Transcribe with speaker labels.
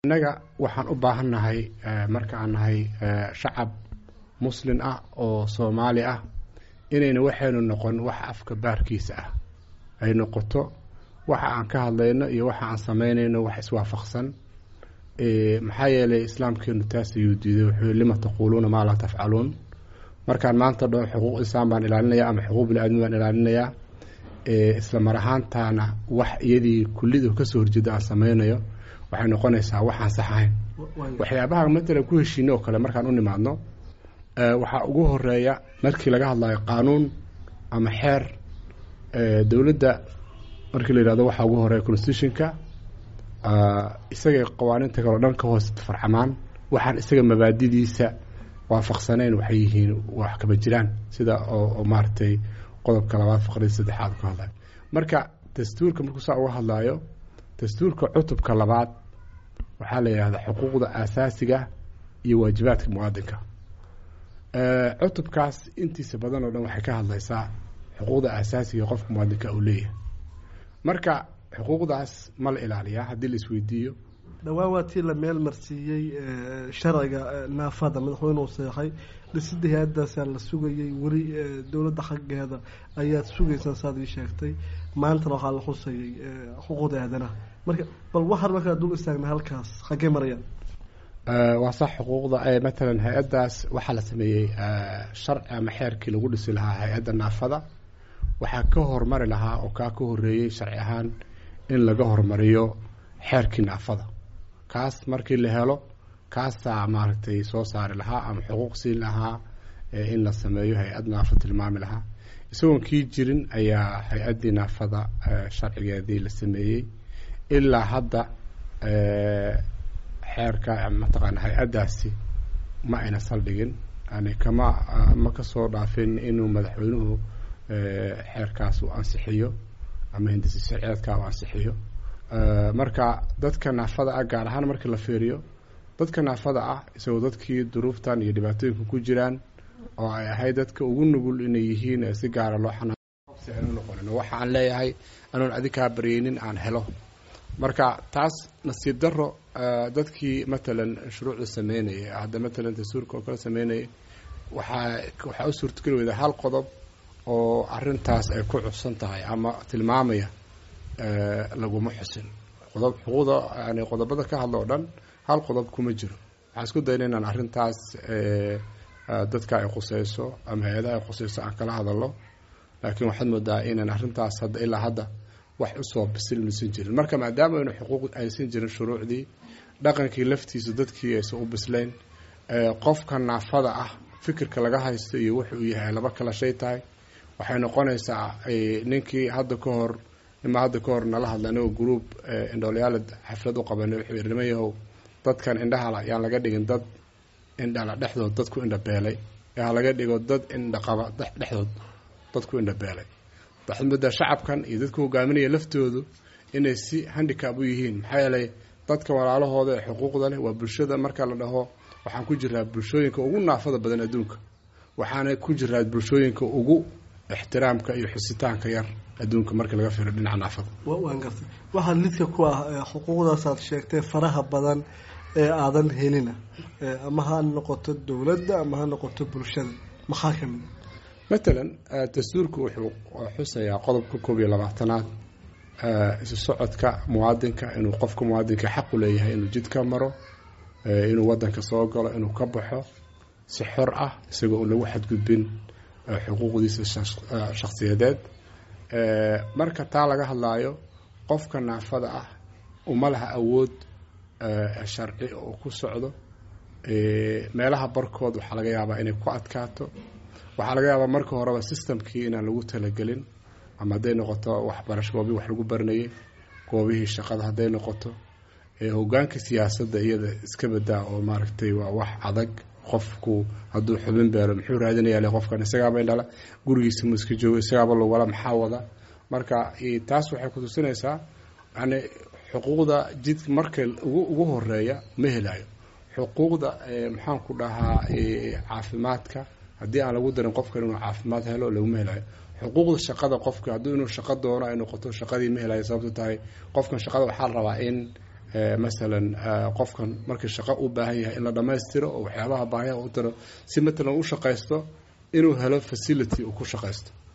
Speaker 1: innaga waxaan u baahan nahay marka aan nahay shacab muslin ah oo soomaali ah inayna waxaynu noqon wax afka baarkiisa ah ay noqoto waxa aan ka hadlayno iyo waxa aan samaynayno wax iswaafaqsan maxaa yeelay islaamkeenu taas ayuu diiday wuxuu lima taquuluuna maa laa tafcaluun markaan maanta dho xuquuq islam baan ilaalinaya ama xuquuq bini-aadmi baan ilaalinayaa isla mar ahaantaana wax iyadii kullidu kasoo horjeeda aan samaynayo waxay noqonaysaa waxaan sax ahayn waxyaabaha matalan ku heshiine oo kale markaan u nimaadno waxaa ugu horeeya markii laga hadlayo qaanuun ama xeer dowladda markii la yihahdo waxaa ugu horeeya constitutionka isagay qawaaniinta kaleo dhan ka hoos farcamaan waxaan isaga mabaadidiisa waafaqsanayn waxay yihiin wax kaba jiraan sida oo maaragtay qodobka labaad faqradii saddexaad ka hadlayo marka dastuurka markuu saa uga hadlayo dastuurka cutubka labaad waxaa la yihahdaa xuquuqda aasaasiga iyo waajibaadka muwaadinka cutubkaas intiisa badan oo dhan waxay ka hadlaysaa xuquuqda aasaasiga qofka muwaadinka uu leeyahay marka xuquuqdaas ma la ilaaliyaa haddii la isweydiiyo
Speaker 2: dhowaan waa tii la meel marsiiyey sharciga naafada madaxweynuhu seexay dhisida hay-adaasaa la sugayay weli dowladda xaggeeda ayaad sugaysaan saad ii sheegtay maantana waxaa la xusayay xuquuqda aadanaha marka bal waxaan markaa dul istaagna halkaas xaggee marayaan
Speaker 1: waa sax xuquuqda matalan hay-addaas waxaa la sameeyey sharci ama xeerkii lagu dhisi lahaa hay-adda naafada waxaa ka hormari lahaa oo kaa ka horeeyey sharci ahaan in laga hormariyo xeerkii naafada kaas markii la helo kaasaa maaragtay soo saari lahaa ama xuquuq siin lahaa in la sameeyo hay-ad naafo tilmaami lahaa isagoon kii jirin ayaa hay-addii naafada sharcigeedii la sameeyey ilaa hadda xeerka mataqaana hay-addaasi ma ayna saldhigin yani kama ma kasoo dhaafin inuu madaxweynuhu xeerkaas uu ansixiyo ama hindisi sharceedka uu ansixiyo marka dadka naafada ah gaar ahaan markii la fiiriyo dadka naafada ah isagoo dadkii duruuftan iyo dhibaatooyinka ku jiraan oo ay ahayd dadka ugu nugul inay yihiin si gaara loo xanaasi aanu noqonin waxa aan leeyahay anoon adikaa baryeynin aan helo marka taas nasiib daro dadkii matalan shuruucda sameynayay hadda matalan dastuurka oo kale sameynayay waxaa waxaa u suurtogeli weyda hal qodob oo arintaas ay ku cubsan tahay ama tilmaamaya laguma xusin qodob xuquuqda yani qodobada ka hadla oo dhan hal qodob kuma jiro waxaan isku dayna inaan arrintaas dadka ay khuseyso ama hay-adaha ay khuseyso aan kala hadalno laakiin waxaad moodaa inaan arrintaas hadda ilaa hadda wax usoo bisil maysan jirin marka maadaama aynu xuquuq aysan jirin shuruucdii dhaqankii laftiisa dadkii aysan u bislayn qofka naafada ah fikirka laga haysto iyo wuxuu yahay laba kala shay tahay waxay noqonaysaa ninkii hadda ka hor nimaa hadda ka hor nala hadla anigoo gruub indhoolyaala xaflad u qabanay wuxuu yidhi niman yahow dadkan indhahala yaan laga dhigin dad indhala dhexdood dad ku indha beelay yaa laga dhigo dad indhaqaba dhexdood dad ku indha beelay waxaad moodaa shacabkan iyo dadka hogaaminaya laftoodu inay si handicab u yihiin maxaa yeelay dadka walaalahooda ee xuquuqda leh waa bulshada marka la dhaho waxaan ku jiraa bulshooyinka ugu naafada badan adduunka waxaana ku jiraa bulshooyinka ugu ixtiraamka iyo xusitaanka yar adduunka marka laga fiiro dhinaca naafada
Speaker 2: waan gartay waxaa lidka ku ah xuquuqdaasaad sheegtay faraha badan ee aadan helina ama ha noqoto dowladda ama ha noqoto bulshada maxaa ka mid
Speaker 1: matalan dastuurku wuxuu xusayaa qodobka koob iyo labaatanaad isu socodka muwaadinka inuu qofka muwaadinka xaq u leeyahay inuu jidka maro inuu wadanka soo galo inuu ka baxo si xor ah isagoo un lagu xadgudbin xuquuqdiisa shakhsiyadeed marka taa laga hadlaayo qofka naafada ah uma laha awood sharci oo ku socdo meelaha barkood waxaa laga yaabaa inay ku adkaato waxaa laga yaabaa marka horeba systemkii inaan lagu talagelin ama hadday noqoto waxbarasho goobii wax lagu baranayay goobihii shaqada hadday noqoto hogaanka siyaasadda iyada iska badaa oo maaragtay waa wax adag qofku hadduu xubin beelo muxuu raadinaya qofkan isagaaba indhala gurigiisa mu iska joogo isagaaba logala maxaa wada marka taas waxay kutusinaysaa yani xuquuqda jid marka ugu horeeya ma helayo xuquuqda maxaan ku dhahaa caafimaadka haddii aan lagu darin qofkan inuu caafimaad helo laguma helayo xuquuqda shaqada qofka hadduu inuu shaqo doono ay noqoto shaqadii ma helayo sababto tahay qofkan shaqada waxaa la rabaa in masalan qofkan markii shaqo u baahan yahay in la dhammaystiro oo waxyaabaha baahiyaha u tiro si matalan u shaqaysto inuu helo facility uu ku shaqaysto